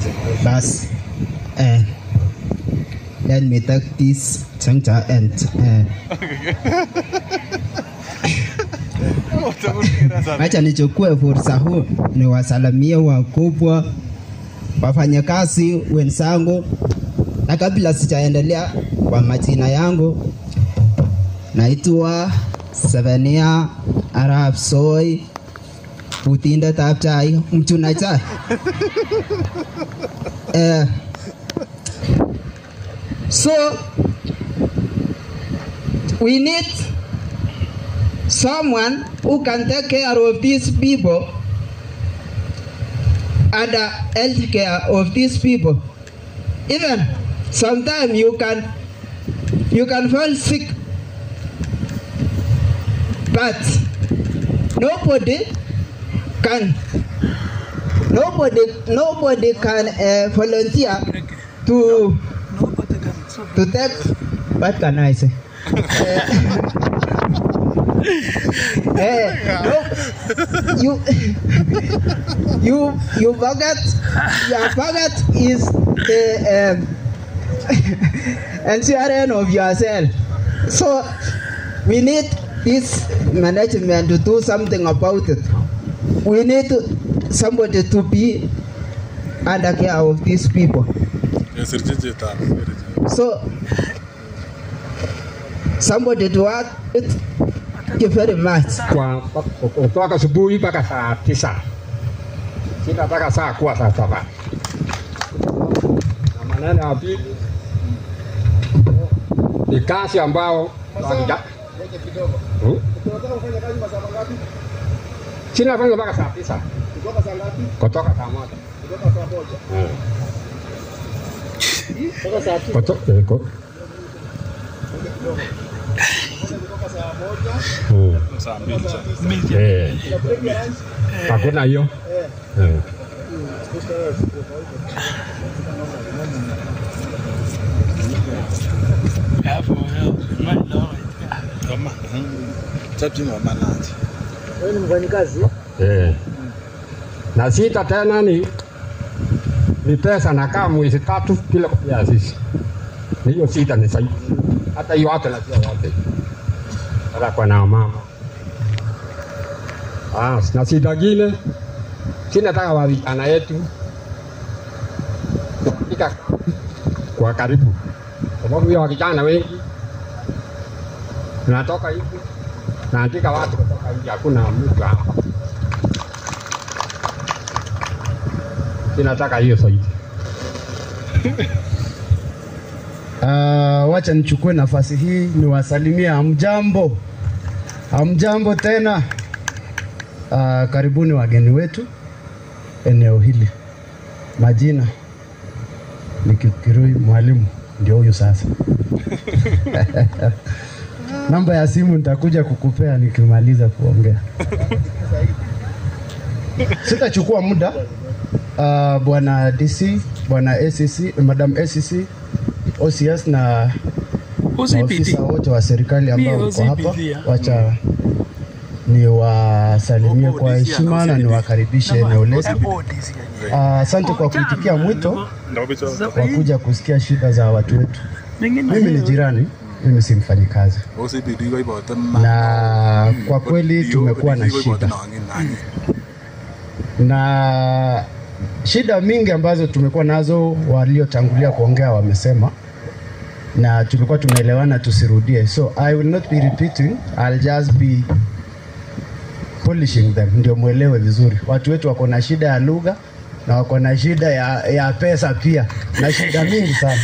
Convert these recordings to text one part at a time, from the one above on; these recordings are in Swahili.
Bas, eh, let me take this center and eh, acha nichukue fursa huu niwasalamie wakubwa, wafanyakazi wenzangu, na kabla sijaendelea kwa majina yangu, naitwa Sevenia Arap Soi, utindetab chai, mchuna chai eh, so we need someone who can take care of these people and uh, health care of these people. Even sometimes you can you can fall sick, but nobody can nobody nobody can uh, volunteer to to take what can I say? Eh, no, you you you forget your forget is the um, ensuring of yourself. So we need this management to do something about it. We need somebody to be under care of these people. So somebody to work it. Thank you very much. kwa kutoka asubuhi mpaka saa tisa sita mpaka saa kuwa saa saba na maneno ya pili ni kazi ambao wakija- Hmm? sina fanya mpaka saa tisa kutoka saa moja Eh. Kuto- eh, ko- Hmm. Eh. Hakuna hiyo. Eh. Eh. Na sita tena ni ni pesa nakaa mwezi tatu bila kupea sisi. Ni Hiyo sita ni sahihi. Hata hiyo hata na pia wote. Hata kwa na mama. Ah, na sita gine sina taka wa vijana yetu ika kwa karibu, sababu hiyo vijana wengi tunatoka hivi naandika watu kutoka hivi, hakuna mtu hapa. Sinataka hiyo zaidi. Uh, wacha nichukue nafasi hii niwasalimie hamjambo, hamjambo tena. Uh, karibuni wageni wetu eneo hili. Majina ni Kipkirui, mwalimu ndio huyu sasa. Namba ya simu nitakuja kukupea nikimaliza kuongea. Sitachukua muda. Uh, bwana DC, bwana ACC, madam ACC, OCS na maofisa wote wa serikali ambao wako hapa, wacha niwasalimie kwa heshima na niwakaribishe eneo letu. Ah, Asante kwa kuitikia mwito wa kuja kusikia shida za watu wetu. Mimi ni jirani, mimi si mfanyikazi, na kwa kweli tumekuwa na shida na shida mingi ambazo tumekuwa nazo, waliotangulia kuongea wamesema, na tulikuwa tumeelewana tusirudie, so I will not be repeating, I'll just be polishing them, ndio mwelewe vizuri. Watu wetu wako na shida ya lugha na wako na shida ya, ya pesa pia na shida mingi sana.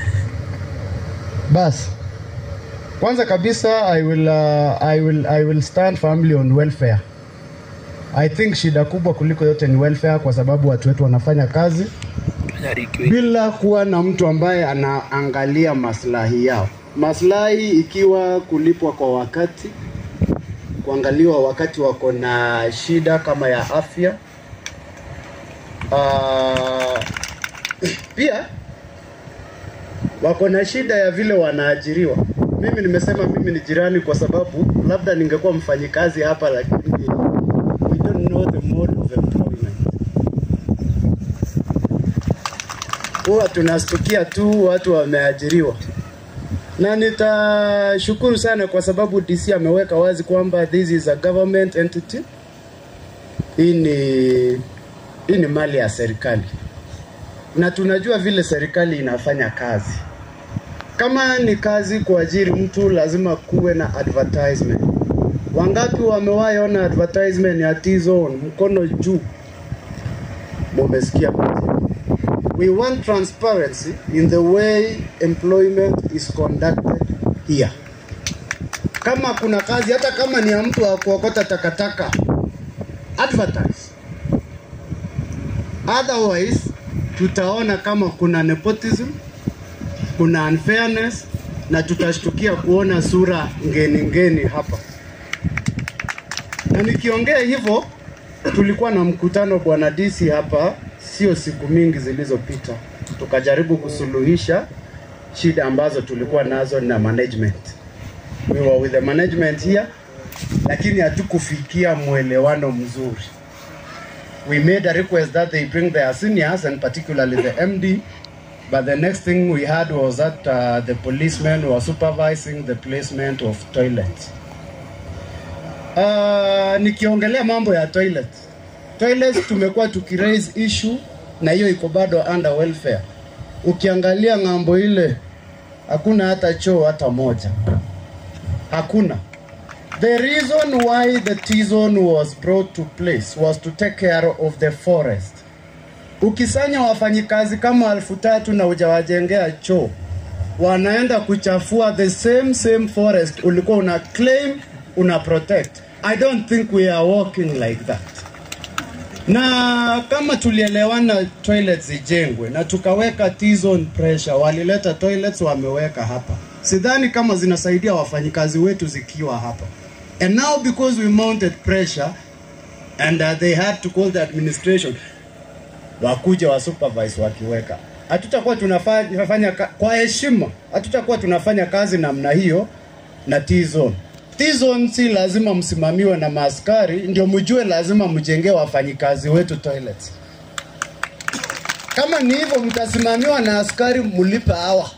Basi kwanza kabisa I will, uh, I will, I will stand firmly on welfare. I think shida kubwa kuliko yote ni welfare, kwa sababu watu wetu wanafanya kazi bila kuwa na mtu ambaye anaangalia maslahi yao, maslahi ikiwa kulipwa kwa wakati, kuangaliwa wakati wako na shida kama ya afya. Uh, pia wako na shida ya vile wanaajiriwa. Mimi nimesema mimi ni jirani kwa sababu labda ningekuwa mfanyikazi hapa, lakini we don't know the mode of employment. huwa tunastukia tu watu wameajiriwa, na nitashukuru sana kwa sababu DC ameweka wazi kwamba this is a government entity. Hii ni hii ni mali ya serikali, na tunajua vile serikali inafanya kazi. Kama ni kazi kuajiri mtu, lazima kuwe na advertisement. Wangapi wamewahi ona advertisement ya T-Zone? Mkono juu, mumesikia majibu. We want transparency in the way employment is conducted here. Kama kuna kazi, hata kama ni ya mtu wa kuokota takataka, advertise. Otherwise, tutaona kama kuna nepotism, kuna unfairness na tutashtukia kuona sura ngeni ngeni hapa. Na nikiongea hivyo, tulikuwa na mkutano bwana DC hapa sio siku mingi zilizopita, tukajaribu kusuluhisha shida ambazo tulikuwa nazo na management. We were with the management here, lakini hatukufikia mwelewano mzuri. We made a request that they bring their seniors and particularly the MD But the next thing we heard was that uh, the policemen were supervising the placement of toilets. Uh, nikiongelea mambo ya toilet. Toilets tumekuwa tukiraise issue na hiyo iko bado under welfare. Ukiangalia ng'ambo ile hakuna hata choo hata moja. Hakuna. The reason why the T-zone was brought to place was to take care of the forest. Ukisanya wafanyikazi kama elfu tatu na hujawajengea choo, wanaenda kuchafua the same same forest ulikuwa una claim una protect. I don't think we are working like that. Na kama tulielewana toilets zijengwe na tukaweka T-zone pressure, walileta toilets wameweka hapa, sidhani kama zinasaidia wafanyikazi wetu zikiwa hapa. And now because we mounted pressure and uh, they had to call the administration wakuja wa supervise wakiweka. Hatutakuwa tunafanya tunafanya ka- kwa heshima, hatutakuwa tunafanya kazi namna hiyo na T-zone. T-zone si lazima msimamiwe na maaskari, ndio mjue lazima mjengee wafanyikazi wetu toilets. Kama ni hivyo, mtasimamiwa na askari, mlipe hawa.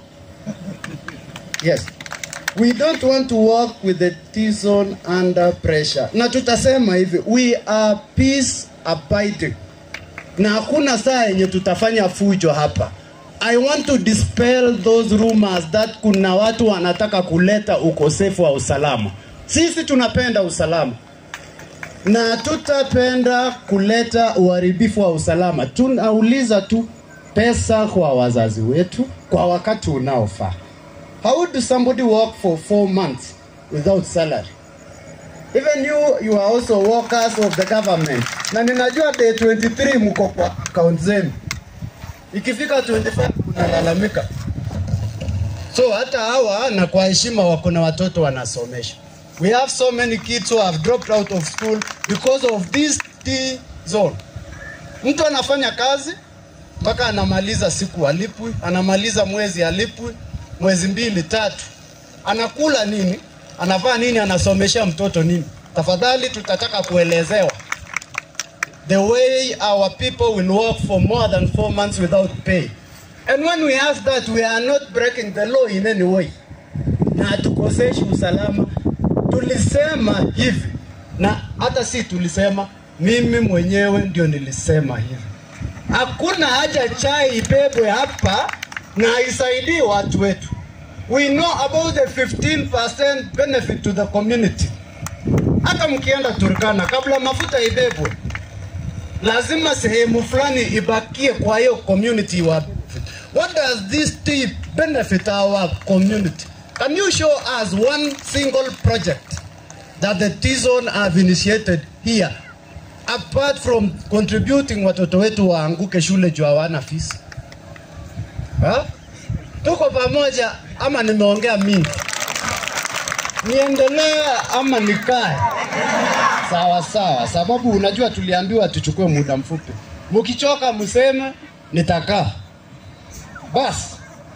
Yes. We don't want to work with the T-zone under pressure. Na tutasema hivi, we are peace abiding na hakuna saa yenye tutafanya fujo hapa. I want to dispel those rumors that kuna watu wanataka kuleta ukosefu wa usalama. Sisi tunapenda usalama na tutapenda kuleta uharibifu wa usalama. Tunauliza tu pesa kwa wazazi wetu kwa wakati unaofaa. How do somebody work for four months without salary? Even you, you are also workers of the government. Na ninajua day 23 mko kwa account zenu. Ikifika 25 kunalalamika. So hata hawa na kwa heshima wako na watoto wanasomesha. We have so many kids who have dropped out of school because of this T zone. Mtu anafanya kazi mpaka anamaliza siku alipwi, anamaliza mwezi alipwi, mwezi mbili tatu, anakula nini? Anavaa nini? Anasomesha mtoto nini? Tafadhali tutataka kuelezewa the way our people will work for more than four months without pay. And when we ask that, we are not breaking the law in any way. Na hatukoseshi usalama. Tulisema hivi, na hata si tulisema, mimi mwenyewe ndio nilisema hivi. Hakuna haja chai ibebwe hapa na isaidii watu wetu. We know about the 15% benefit to the community. Hata mkienda Turkana, kabla mafuta ibebwe, lazima sehemu fulani ibakie kwa hiyo community wa benefit. What does this tea benefit our community? Can you show us one single project that the T-zone have initiated here apart from contributing watoto wetu waanguke shule juu hawana fees? Ha? Tuko pamoja ama nimeongea mingi? Niendelee ama nikae? Sawa sawa, sababu unajua tuliambiwa tuchukue muda mfupi. Mkichoka mseme nitakaa. Basi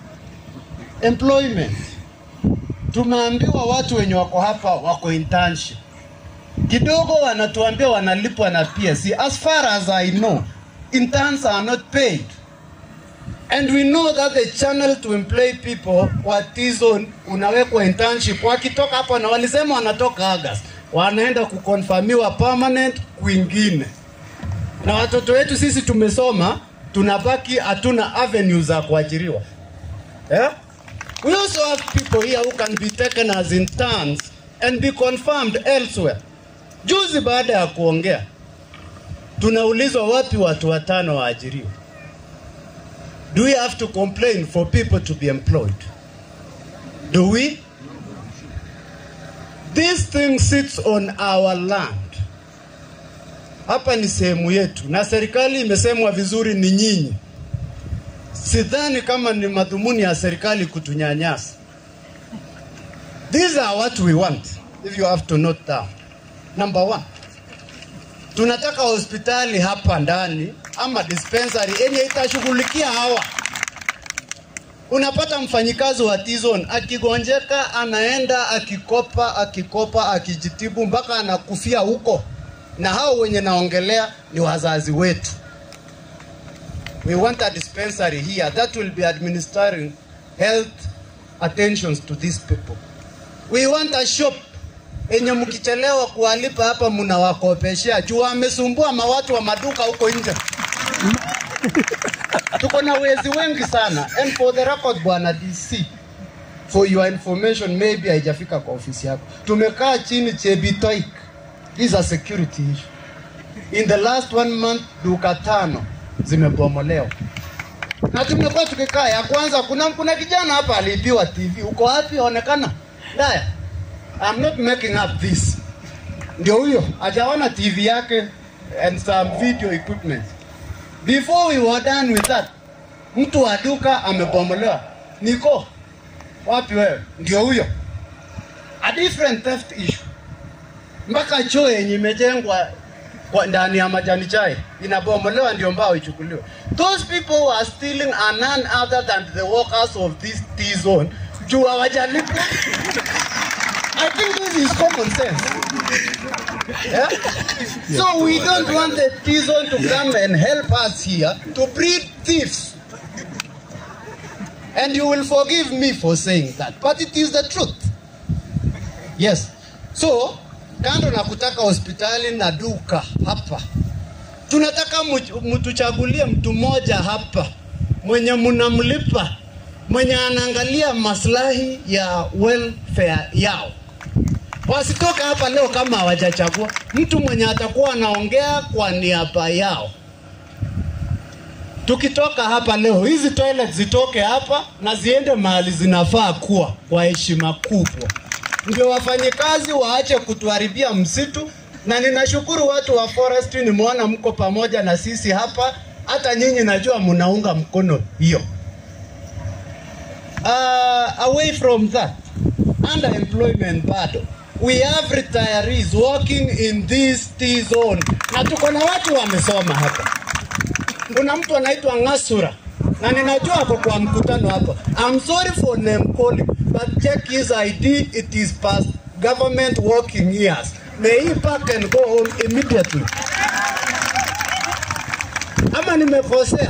employment, tumeambiwa watu wenye wako hapa wako internship kidogo, wanatuambia wanalipwa na PSC. As far as I know, interns are not paid. And we know that the channel to employ people kwa T-zone unawekwa internship. Wakitoka hapo na walisema wanatoka August, wanaenda kukonfirmiwa permanent kwingine. Na watoto wetu sisi tumesoma, tunabaki hatuna avenue za kuajiriwa. Yeah? We also have people here who can be taken as interns and be confirmed elsewhere. Juzi baada ya kuongea, tunaulizwa wapi watu watano waajiriwe. Do we have to complain for people to be employed? Do we? This thing sits on our land. Hapa ni sehemu yetu, na serikali imesemwa vizuri ni nyinyi. Sidhani kama ni madhumuni ya serikali kutunyanyasa. These are what we want, if you have to note down. Number one, tunataka hospitali hapa ndani ama dispensary yenye itashughulikia hawa. Unapata mfanyikazi wa T-zone akigonjeka, anaenda akikopa, akikopa, akijitibu mpaka anakufia huko, na hao wenye naongelea ni wazazi wetu. We want a dispensary here that will be administering health attentions to these people. We want a shop enye mkichelewa kuwalipa hapa mnawakopeshea juu wamesumbua mawatu wa maduka huko nje. Tuko na wezi wengi sana. And for the record, bwana DC, for your information, maybe haijafika kwa ofisi yako. Tumekaa chini Chebitoik. This is a security issue. In the last one month, duka tano zimebomolewa na tumekuwa tukikaa. Ya kwanza, kuna kuna kijana hapa aliibiwa TV. Uko wapi? Onekana Daya. I'm not making up this. Ndio huyo hajaona TV yake and some video equipment. Before we were done with that, mtu wa duka amebomolewa. Niko wapi wewe? Ndio huyo. A different theft issue. Mpaka choo yenye imejengwa kwa ndani ya majani chai inabomolewa ndio mbao ichukuliwe. Those people who are stealing are none other than the workers of this T zone. Juu hawajalipwa. I think this is common sense. Yeah? So we don't want the T-zone to come and help us here to breed thieves. And you will forgive me for saying that, but it is the truth. Yes. So, kando na kutaka hospitali na duka hapa, tunataka mtuchagulie mtu mmoja hapa mwenye mnamlipa, mwenye anaangalia maslahi ya welfare yao wasitoka hapa leo kama hawajachagua mtu mwenye atakuwa anaongea kwa niaba yao. Tukitoka hapa leo, hizi toilet zitoke hapa na ziende mahali zinafaa kuwa kwa heshima kubwa, ndio wafanyikazi waache kutuharibia msitu. Na ninashukuru watu wa forestry, nimeona mko pamoja na sisi hapa, hata nyinyi najua mnaunga mkono hiyo. Uh, away from that, underemployment bado we have retirees working in this T zone, na tuko na watu wamesoma hapa. Kuna mtu anaitwa Ngasura na ninajua ako kwa mkutano hapa. I'm sorry for name calling, but check his ID, it is past government working years. May he pack and go home immediately. Ama nimekosea?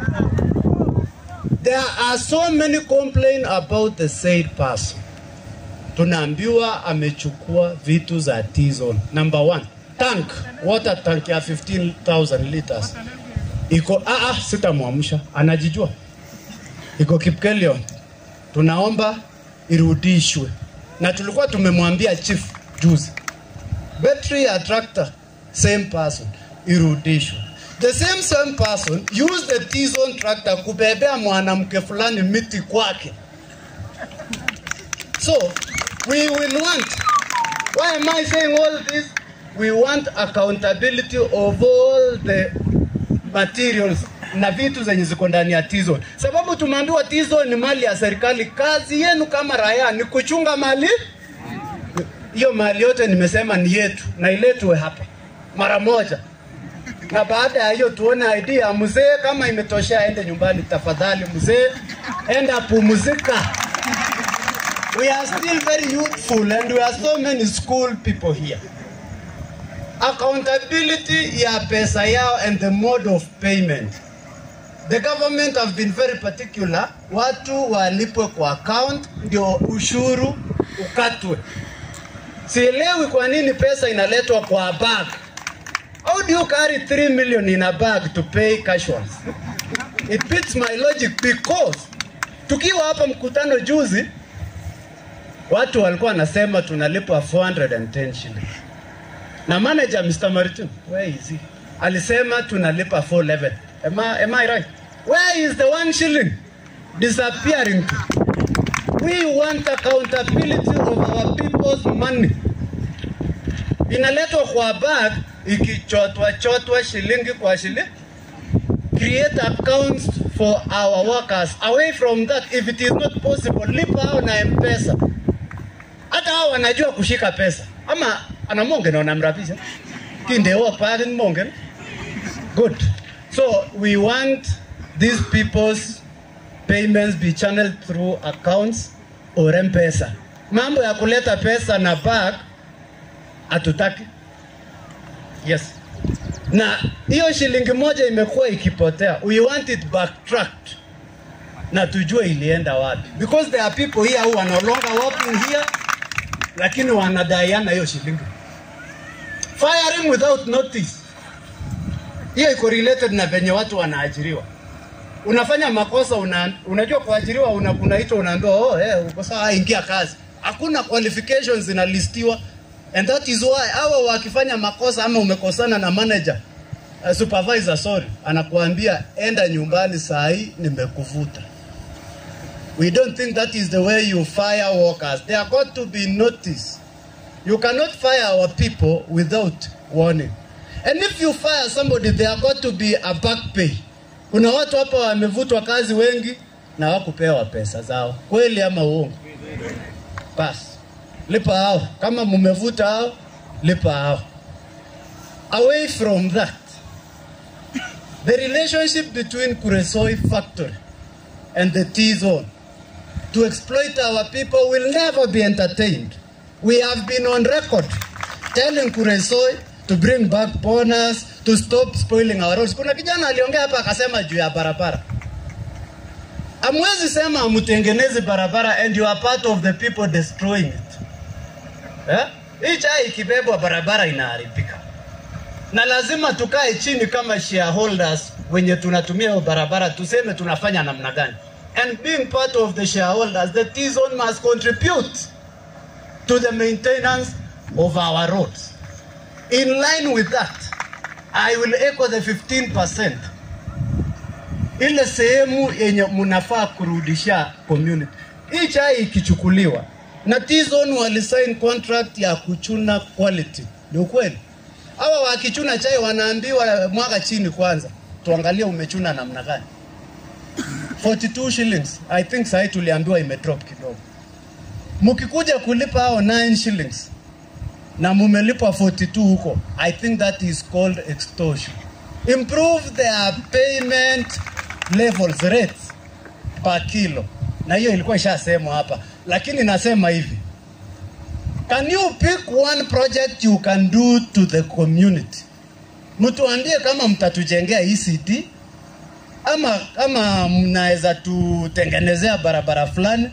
There are so many complain about the said person tunaambiwa amechukua vitu za T-zone. Number one, tank, water tank ya 15,000 liters iko ah, ah, sitamwamsha, anajijua iko Kipkelion. Tunaomba irudishwe, na tulikuwa tumemwambia chief juzi, battery ya tractor same person irudishwe. The same same person use the T-zone tractor kubebea mwanamke fulani miti kwake. So we will want. Why am I saying all this? We want accountability of all the materials na vitu zenye ziko ndani ya T-zone, sababu tumeambiwa T-zone ni mali ya serikali. Kazi yenu kama raia ni kuchunga mali hiyo. Mali yote nimesema ni yetu na iletwe hapa mara moja, na baada ya hiyo tuone ID ya mzee. Kama imetosha, aende nyumbani tafadhali. Mzee, enda pumzika. We are still very youthful and we are so many school people here. Accountability ya pesa yao and the mode of payment. the government have been very particular, watu walipwe kwa account ndio ushuru ukatwe. Sielewi kwa nini pesa inaletwa kwa bag. How do you carry 3 million in a bag to pay casuals? It beats my logic because tukiwa hapa mkutano juzi, watu walikuwa wanasema tunalipwa 410 shillings na manager Mr. Maritin, where is he? Alisema tunalipa 411. Am I, am I right? Where is the one shilling disappearing to? We want accountability of our people's money. Inaletwa kwa bag ikichotwa chotwa shilingi kwa shilingi. Create accounts for our workers. Away from that, if it is not possible, lipa hao na M-Pesa. Hata hao wanajua kushika pesa. Ama ana monge na unamrapisha. Kindewa pale ni monge. Good. So we want these people's payments be channeled through accounts or M-Pesa. Mambo ya kuleta pesa na bag hatutaki. Yes. Na hiyo shilingi moja imekuwa ikipotea. We want it backtracked. Na tujue ilienda wapi. Because there are people here who are no longer working here lakini wanadaiana hiyo shilingi. Firing without notice. Hiyo iko related na venye watu wanaajiriwa. Unafanya makosa una, unajua kuajiriwa una, unaitwa unaambiwa oh, eh, uko sawa, ingia kazi. Hakuna qualifications zinalistiwa and that is why hawa wakifanya makosa ama umekosana na manager uh, supervisor sorry, anakuambia enda nyumbani saa hii nimekuvuta. We don't think that is the way you fire workers. There are got to be notice. You cannot fire our people without warning. And if you fire somebody, there are got to be a back pay. Kuna watu hapa wamevutwa kazi wengi na hawakupewa pesa zao, kweli ama uongo? Basi lipa hao, kama mumevuta hao, lipa hao. Away from that, the relationship between Kuresoi factory and the T-zone to exploit our people will never be entertained. We have been on record telling Kuresoi to bring back bonus, to stop spoiling our roads. Kuna kijana aliongea hapa akasema juu ya barabara. Amwezi sema amutengeneze barabara and you are part of the people destroying it. Eh? Hii chai ikibebwa barabara inaharibika. Na lazima tukae chini kama shareholders wenye tunatumia hiyo barabara tuseme tunafanya namna gani. And being part of the shareholders, the T-zone must contribute to the maintenance of our roads. In line with that, I will echo the 15%. Ile sehemu yenye mnafaa kurudisha community. Hii chai ikichukuliwa na T-zone walisign contract ya kuchuna quality. Ni ukweli? Hawa wakichuna chai wanaambiwa mwaga chini kwanza, tuangalie umechuna namna gani. 42 shillings. I think sahi tuliambiwa imedrop kidogo. Mkikuja kulipa hao 9 shillings na mumelipa 42 huko, I think that is called extortion. Improve their payment levels rates per kilo, na hiyo ilikuwa ishasemwa hapa, lakini nasema hivi, can you pick one project you can do to the community? Mtuambie kama mtatujengea ECD ama kama mnaweza tutengenezea barabara fulani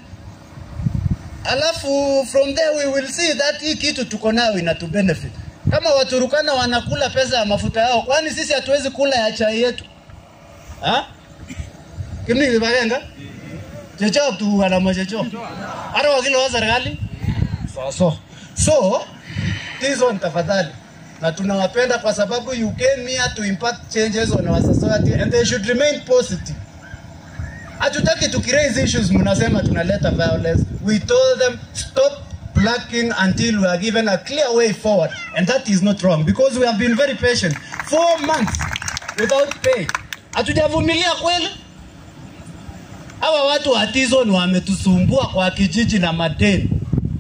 alafu from there we will see that hii kitu tuko nayo inatu benefit. Kama Waturukana wanakula pesa ya mafuta yao, kwani sisi hatuwezi kula ya chai yetu ha? Kimi bagenda checho tu wana machecho hata wakilo wa serikali so so so hizo ni tafadhali na tunawapenda kwa sababu you came here to impact changes on our society and they should remain positive. Hatutaki tukiraise issues mnasema tunaleta violence. We told them stop blocking until we are given a clear way forward and that is not wrong because we have been very patient. Four months without pay. Hatujavumilia kweli? Hawa watu wa T-Zone wametusumbua kwa kijiji na madeni.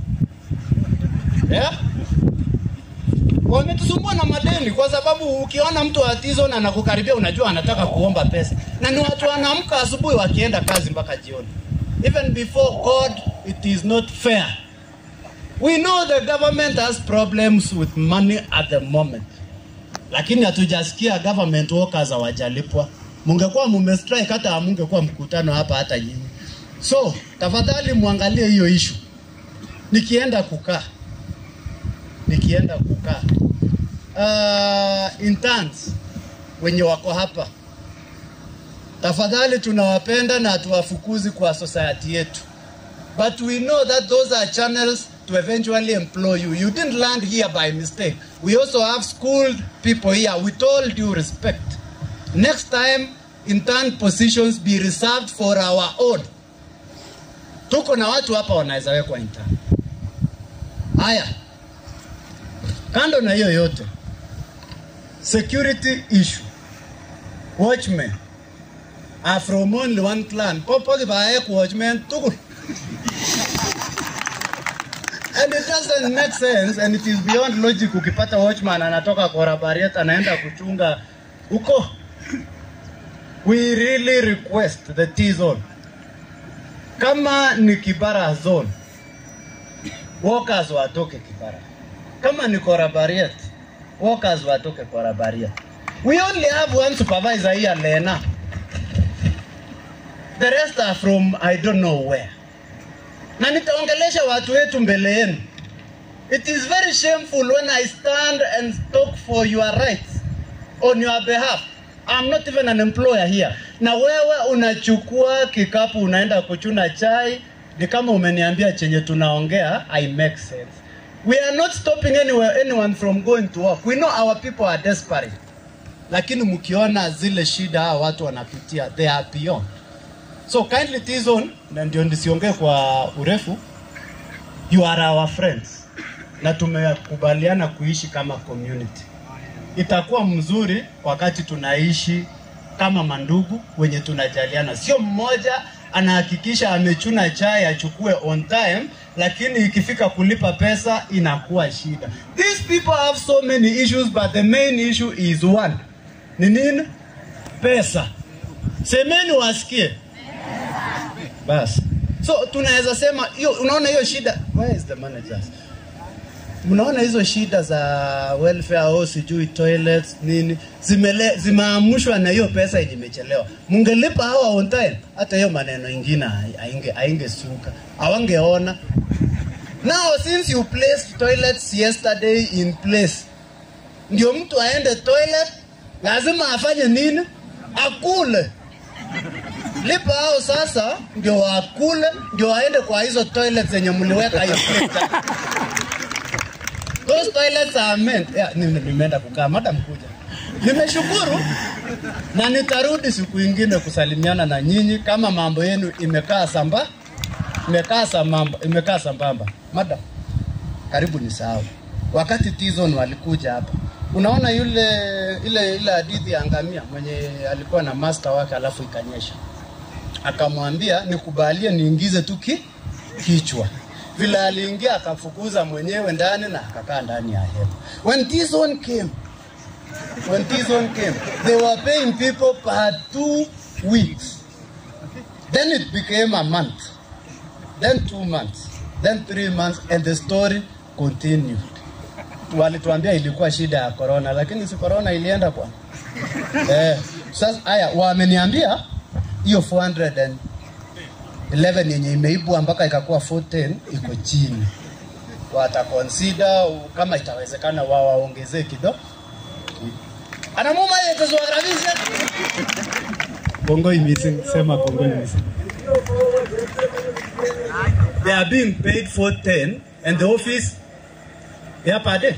Yeah? wametusumbua na madeni kwa sababu ukiona mtu wa T-Zone anakukaribia unajua anataka kuomba pesa, na ni watu wanaamka asubuhi wakienda kazi mpaka jioni. Even before God, it is not fair. We know the government has problems with money at the moment, lakini hatujasikia government workers hawajalipwa. mungekuwa mumestrike hata hamungekuwa mkutano hapa hata nyinyi. So tafadhali muangalie hiyo issue. Nikienda kukaa nikienda kukaa uh, interns wenye wako hapa, tafadhali tunawapenda na hatuwafukuzi kwa society yetu, but we know that those are channels to eventually employ you. You didn't land here by mistake. We also have schooled people here with all due respect. Next time, intern positions be reserved for our own. Tuko na watu hapa wanaweza wekwa intern. Haya, kando na hiyo yote, security issue, watchmen are from only one clan. Popo kibaek watchmen tugul. And it doesn't make sense and it is beyond logic ukipata watchman anatoka Korabariet anaenda kuchunga huko. We really request the T zone. Kama ni Kibara zone, workers watoke Kibara. Kama ni Korabariet, workers watoke Korabariet. We only have one supervisor here, Lena. The rest are from I don't know where. Na nitaongelesha watu wetu mbele yenu. It is very shameful when I stand and talk for your rights on your behalf. I'm not even an employer here. Na wewe unachukua kikapu unaenda kuchuna chai, ni kama umeniambia chenye tunaongea, I make sense. We are not stopping anywhere, anyone from going to work. We know our people are desperate. Lakini mkiona zile shida hawa watu wanapitia, they are beyond. So kindly T-Zone, na ndio nisiongee kwa urefu, you are our friends na tumekubaliana kuishi kama community. Itakuwa mzuri wakati tunaishi kama mandugu wenye tunajaliana, sio mmoja anahakikisha amechuna chai achukue on time, lakini ikifika kulipa pesa inakuwa shida. These people have so many issues but the main issue is one. Ni nini? Pesa. Semeni wasikie. Basi. So tunaweza sema hiyo, unaona hiyo shida. Where is the managers? Mnaona hizo shida za welfare au sijui toilets nini zimele, zimeamushwa na hiyo pesa yenye imechelewa. Mungelipa hawa on time, hata hiyo maneno ingine ainge aingesuka, hawangeona. Now since you placed toilets yesterday in place, ndio mtu aende toilet, lazima afanye nini? Akule lipa hao sasa, ndio wakule, ndio waende kwa hizo toilets zenye mliweka hiyo plate. Those toilets are meant. Yeah, nime- nimeenda kukaa madam kuja. Nimeshukuru na nitarudi siku ingine kusalimiana na nyinyi kama mambo yenu imekaa samba imekaa sambamba imekaa sambamba. Madam, karibu nisahau. Wakati Tizon walikuja hapa, unaona yule ile ile hadithi ya ngamia mwenye alikuwa na master wake alafu ikanyesha, akamwambia nikubalie niingize tu ki, kichwa vile aliingia akafukuza mwenyewe ndani na akakaa ndani ya hema. When this one came, when this one came, they were paying people per two weeks. Then it became a month, then two months, then three months, and the story continued. Walituambia ilikuwa shida ya corona, lakini si corona ilienda kwa eh, sasa haya wameniambia hiyo 400 and 11 yenye imeibwa mpaka ikakuwa 410 iko chini. Wataconsider kama itawezekana wao waongezee kidogo. Anamuma yetu zuagrabisha. Bongo missing, sema Bongo missing. They are being paid 410 and the office yeah, per day.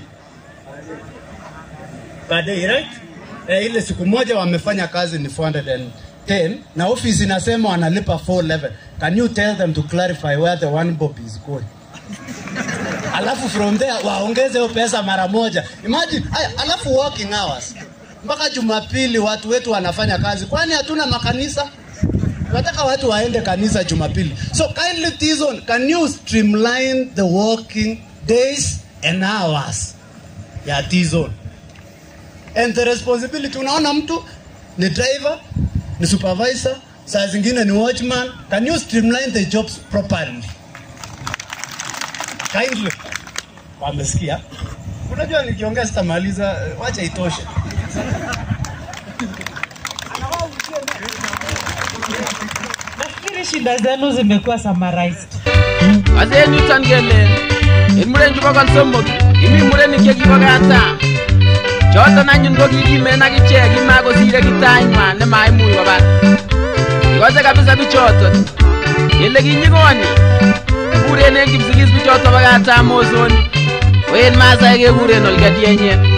Per day, right? Eh, ile siku moja wamefanya kazi ni 410 na office inasema wanalipa 411. Can you tell them to clarify where the one bob is going? Alafu from there waongeze hiyo pesa mara moja. Imagine, aya, alafu working hours. Mpaka Jumapili watu wetu wanafanya kazi. Kwani hatuna makanisa? Nataka watu waende kanisa Jumapili. So kindly Tizon, can you streamline the working days and hours ya Tizon? And the responsibility, unaona mtu ni driver, ni supervisor, saa zingine ni watchman. Can you streamline the jobs properly? Kindly. Wamesikia? Unajua nikiongea sitamaliza, wacha itoshe. Anawauzie Nadhani shida zenu zimekuwa summarized. Ase en yuton kele en muren chubo konsomok imi murenik chekibo katam choton anyun ko kikimen ak ichek kimakosire kitanywan nemaimuch kobar ikose kabisa bichoton kele kinyikoni kikuren en kipsigis bichoton bo katam mosoni ko en masai kekuren olkedienye